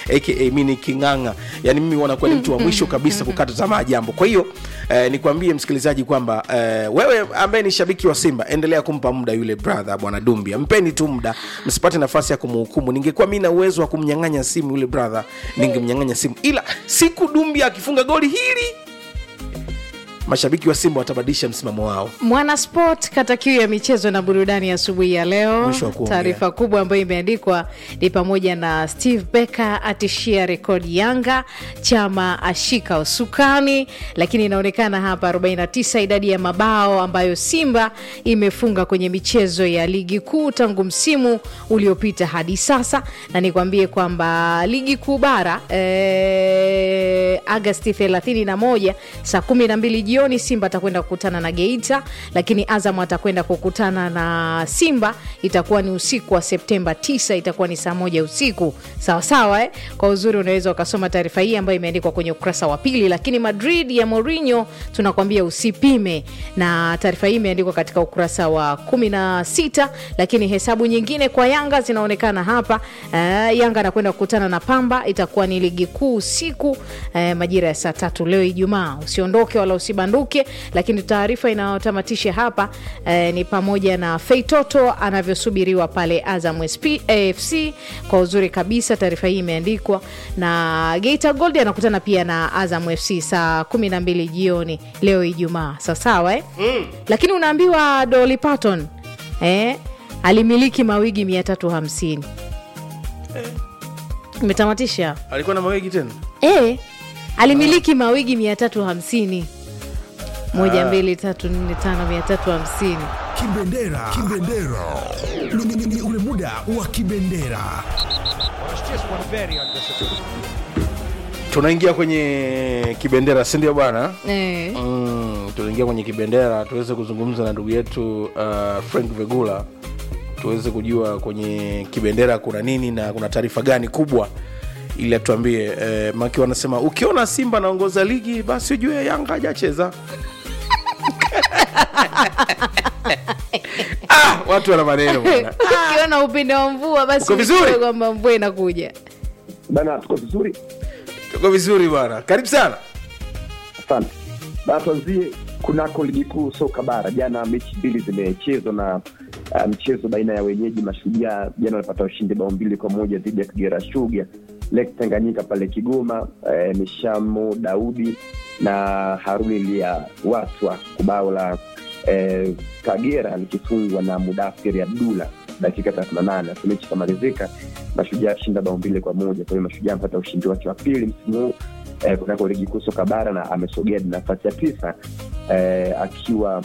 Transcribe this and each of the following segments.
aka mini king'ang'a yani mimi wanakuwa ni mtu wa mwisho kabisa kukata tamaa jambo kwa hiyo eh, nikwambie msikilizaji kwamba eh, wewe ambaye ni shabiki wa simba endelea kumpa muda yule brother bwana dumbia mpeni tu muda msipate nafasi ya kumhukumu ningekuwa mi na uwezo wa kumnyang'anya simu yule brother ningemnyang'anya simu ila siku dumbia akifunga goli hili mashabiki wa simba watabadilisha msimamo wao mwana sport kata kiu ya michezo na burudani asubuhi ya leo Mwisho wa kuongea. taarifa kubwa ambayo imeandikwa ni pamoja na steve becker atishia rekodi yanga chama ashika usukani lakini inaonekana hapa 49 idadi ya mabao ambayo simba imefunga kwenye michezo ya ligi kuu tangu msimu uliopita hadi sasa na nikwambie kwamba ligi kuu bara eh, agasti 31 saa 12 jioni simba atakwenda kukutana na geita lakini azam atakwenda kukutana na simba itakuwa ni usiku wa septemba 9 itakuwa ni saa moja usiku sawasawa eh? kwa uzuri unaweza ukasoma taarifa hii ambayo imeandikwa kwenye ukurasa wa pili lakini madrid ya Mourinho tunakwambia usipime na taarifa hii imeandikwa katika ukurasa wa 16 lakini hesabu nyingine kwa yanga zinaonekana hapa eh, yanga anakwenda kukutana na pamba itakuwa ni ligi kuu usiku eh, majira ya saa tatu leo ijumaa usiondoke wala usibanduke lakini taarifa inayotamatisha hapa eh, ni pamoja na feitoto anavyosubiriwa pale azam SP, afc kwa uzuri kabisa taarifa hii imeandikwa na geita gold anakutana pia na azam fc saa 12 jioni leo ijumaa sawasawa eh? mm. lakini unaambiwa Dolly Parton eh, alimiliki mawigi 350 umetamatisha alikuwa na mawegi tena e, alimiliki mawigi 350 moja mbili tatu nne tano mia tatu hamsini Kibendera. Kibendera. Ni, ni, ni, ni ule muda wa kibendera. tunaingia kwenye kibendera sindio bwana eh. mm, tunaingia kwenye kibendera tuweze kuzungumza na ndugu yetu uh, frank vegula tuweze kujua kwenye kibendera kuna nini na kuna taarifa gani kubwa ili atuambie eh, maki wanasema ukiona simba anaongoza ligi basi ujue yanga hajacheza ah, watu wana maneno bwana ukiona upinde wa mvua basi Uko vizuri? ujue kwamba mvua inakuja bana tuko vizuri tuko vizuri bwana karibu sana asante bana tuanzie kunako ligi kuu soka bara jana mechi mbili zimechezwa na uh, mchezo baina ya wenyeji mashujaa jana walipata ushindi bao mbili kwa moja dhidi ya kigera shuga lake tanganyika pale kigoma eh, mishamo daudi na haruni lia watwa kubao la eh, kagera likifungwa na mudafiri abdula dakika thelathini na nane Alafu mechi ikamalizika mashujaa shinda bao mbili kwa moja kwa hiyo mashujaa amepata ushindi wake wa pili msimu huu eh, kunako ligi kuu soka bara na amesogea hadi nafasi ya tisa eh, akiwa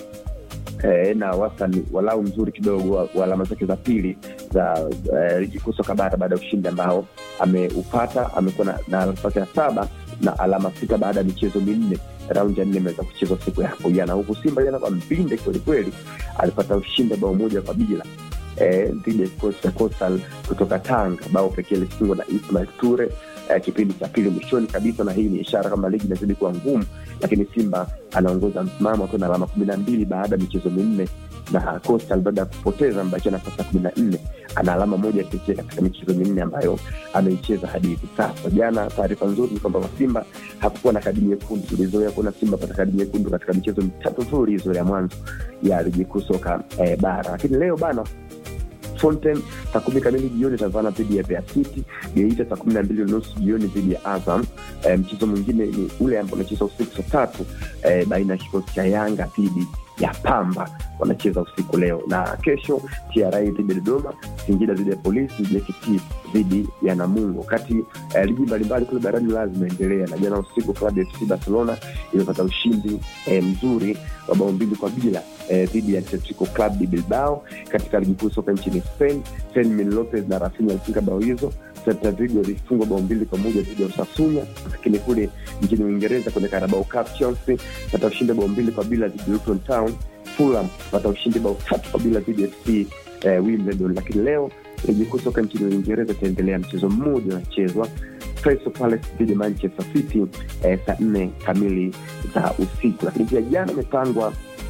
eh, na wastani walau mzuri kidogo wa, wa alama zake za pili za eh, ligi kuu soka bara baada ya ushindi ambao ameupata amekuwa na, na nafasi ya saba na alama sita baada ya michezo minne raundi ya nne imeweza kuchezwa siku ya hapo jana huku simba jana kwa mbinde kwelikweli alipata ushindi bao moja kwa bila eh, dhidi ya kikosi cha Coastal kutoka Tanga. Bao pekee lilifungwa na Ismail Ture eh, kipindi cha pili mwishoni kabisa, na hii ni ishara kama ligi inazidi kuwa ngumu, lakini Simba anaongoza msimamo akiwa na alama kumi na mbili baada ya michezo minne na Coastal baada ya kupoteza amebakia nafasi ya kumi na nne ana alama moja pekee katika michezo minne ambayo ameicheza hadi hivi sasa. Jana taarifa nzuri ni kwamba kwa Simba hakukuwa na kadi nyekundu. Tulizoea kuona Simba pata kadi nyekundu katika michezo mitatu mfululizo ya mwanzo ya ligi kuu soka eh, bara, lakini leo bana Fountain saa kumi kamili jioni itavana dhidi ya Mbeya City. Geita saa kumi na mbili nusu jioni dhidi ya Azam. E, mchezo mwingine ni ule ambao unacheza usiku saa tatu e, baina ya kikosi cha Yanga dhidi ya Pamba wanacheza usiku leo, na kesho TRA dhidi ya Dodoma, Singida dhidi ya Polisi, JKT dhidi ya Namungo. Wakati eh, ligi mbalimbali kule barani Ulaya zimeendelea, na jana usiku klabu ya FC Barcelona imepata ushindi eh, mzuri wa bao mbili kwa bila eh, dhidi ya Atletico Club de Bilbao katika ligi kuu soka nchini Spain. Fermin Lopez na Rafinha alifunga bao hizo. Celta Vigo ilifungwa bao mbili kwa moja dhidi ya Osasuna, lakini kule nchini Uingereza kwenye Carabao Cup Chelsea pata ushindi bao mbili kwa bila dhidi ya Luton Town. Fulham pata ushindi bao tatu kwa bila dhidi ya FC eh, Wimbledon. Lakini leo ligi kuu soka nchini Uingereza itaendelea, mchezo mmoja unachezwa Crystal Palace dhidi ya Manchester City eh, saa nne kamili za usiku. Lakini pia jana imepangwa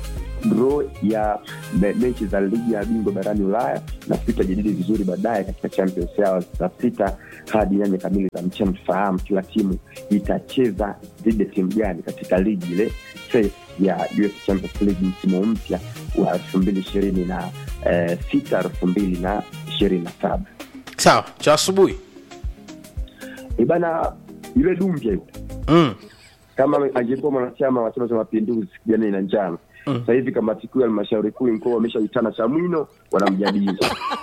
draw ya me, mechi za ligi ya bingwa barani ulaya na tutajadili vizuri baadaye katika champions hours saa sita hadi nane kamili za mchana tufahamu kila timu itacheza dhidi ya timu gani katika ligi ile phase ya UEFA Champions League msimu mpya wa elfu mbili ishirini na eh, sita elfu mbili na ishirini na saba sawa cha asubuhi ibana yule dumbia yule mm. kama angekuwa mwanachama wa chama cha mapinduzi kijana ina njano sasa hivi kamati kuu ya halmashauri kuu mkoa wameshaitana chamwino wanamjadili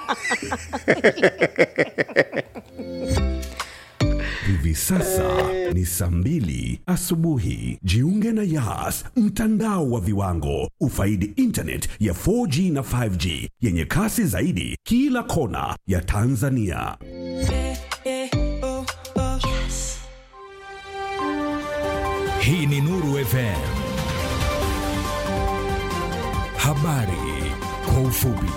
Hivi sasa ni saa mbili asubuhi. Jiunge na Yas, mtandao wa viwango. Ufaidi internet ya 4G na 5G yenye kasi zaidi kila kona ya Tanzania. Hii ni Nuru FM. Habari kwa ufupi.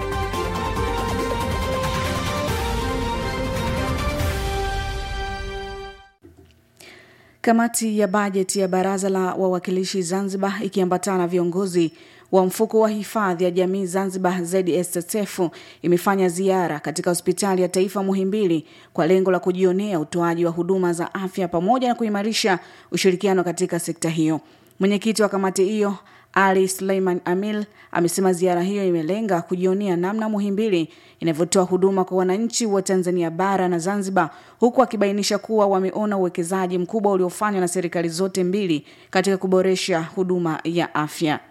Kamati ya bajeti ya Baraza la Wawakilishi Zanzibar ikiambatana na viongozi wa mfuko wa hifadhi ya jamii Zanzibar ZSSF imefanya ziara katika hospitali ya taifa Muhimbili kwa lengo la kujionea utoaji wa huduma za afya pamoja na kuimarisha ushirikiano katika sekta hiyo. Mwenyekiti wa kamati hiyo ali Suleiman Amil amesema ziara hiyo imelenga kujionea namna Muhimbili inavyotoa huduma kwa wananchi wa Tanzania bara na Zanzibar, huku akibainisha kuwa wameona uwekezaji mkubwa uliofanywa na serikali zote mbili katika kuboresha huduma ya afya.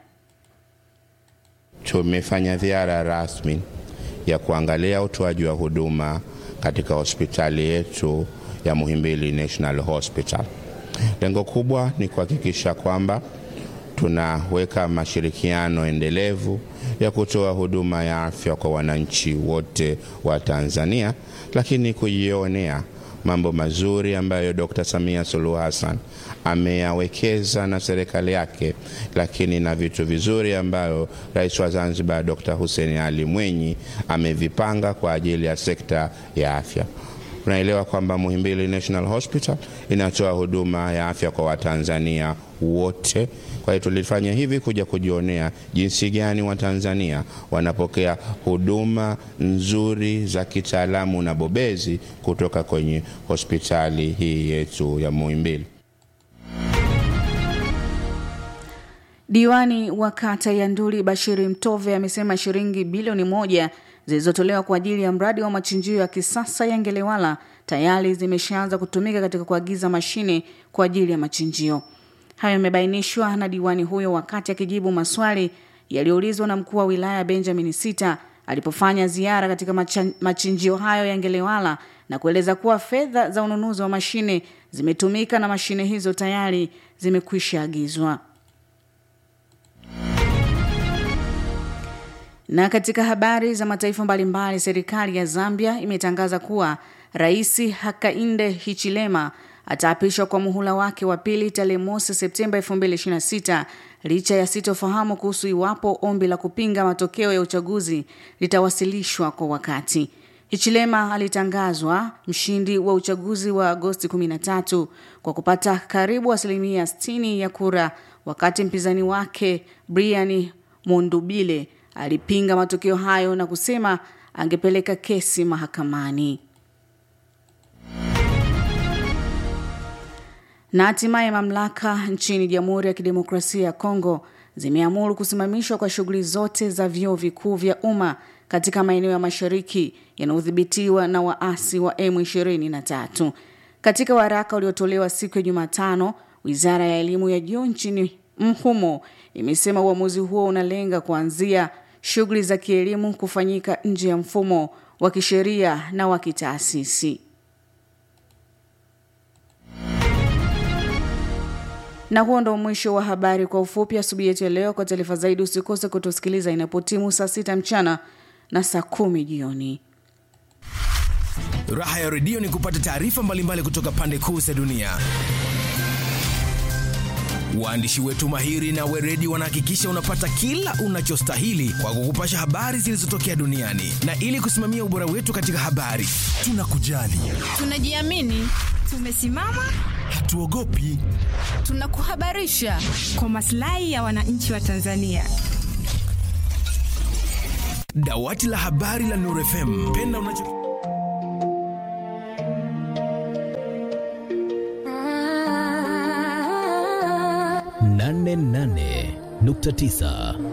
Tumefanya ziara rasmi ya kuangalia utoaji wa huduma katika hospitali yetu ya Muhimbili National Hospital. Lengo kubwa ni kuhakikisha kwamba tunaweka mashirikiano endelevu ya kutoa huduma ya afya kwa wananchi wote wa Tanzania, lakini kujionea mambo mazuri ambayo Dr. Samia Suluhu Hassan ameyawekeza na serikali yake, lakini na vitu vizuri ambayo Rais wa Zanzibar Dr. Hussein Ali Mwinyi amevipanga kwa ajili ya sekta ya afya. Tunaelewa kwamba Muhimbili National Hospital inatoa huduma ya afya kwa Watanzania wote. Kwa hiyo tulifanya hivi kuja kujionea jinsi gani Watanzania wanapokea huduma nzuri za kitaalamu na bobezi kutoka kwenye hospitali hii yetu ya Muhimbili. Diwani wa kata ya Nduli Bashiri Mtove amesema shilingi bilioni moja zilizotolewa kwa ajili ya mradi wa machinjio ya kisasa ya Ngelewala tayari zimeshaanza kutumika katika kuagiza mashine kwa ajili ya machinjio. Hayo yamebainishwa na diwani huyo wakati akijibu maswali yaliyoulizwa na mkuu wa wilaya Benjamin Sita alipofanya ziara katika macha- machinjio hayo ya Ngelewala na kueleza kuwa fedha za ununuzi wa mashine zimetumika na mashine hizo tayari zimekwisha agizwa. Na katika habari za mataifa mbalimbali, serikali ya Zambia imetangaza kuwa Rais Hakainde Hichilema ataapishwa kwa muhula wake wa pili tarehe mosi Septemba 2026 licha ya sitofahamu kuhusu iwapo ombi la kupinga matokeo ya uchaguzi litawasilishwa kwa wakati. Hichilema alitangazwa mshindi wa uchaguzi wa Agosti 13 kwa kupata karibu asilimia 60 ya kura, wakati mpinzani wake Brian Mondubile alipinga matokeo hayo na kusema angepeleka kesi mahakamani. Na hatimaye mamlaka nchini Jamhuri ya Kidemokrasia ya Kongo zimeamuru kusimamishwa kwa shughuli zote za vyuo vikuu vya umma katika maeneo ya mashariki yanayodhibitiwa na waasi wa M23. Katika waraka uliotolewa siku ya Jumatano, Wizara ya Elimu ya Juu nchini humo imesema uamuzi huo unalenga kuanzia shughuli za kielimu kufanyika nje ya mfumo wa kisheria na wa kitaasisi. Na huo ndo mwisho wa habari kwa ufupi asubuhi yetu ya leo. Kwa taarifa zaidi, usikose kutusikiliza inapotimu saa sita mchana na saa kumi jioni. Raha ya redio ni kupata taarifa mbalimbali kutoka pande kuu za dunia. Waandishi wetu mahiri na weredi wanahakikisha unapata kila unachostahili kwa kukupasha habari zilizotokea duniani, na ili kusimamia ubora wetu katika habari, tunakujali, Tunajiamini, tumesimama, hatuogopi. tunakuhabarisha kwa maslahi ya wananchi wa Tanzania. Dawati la habari la Nuru FM. Penda unacho nane nane nukta tisa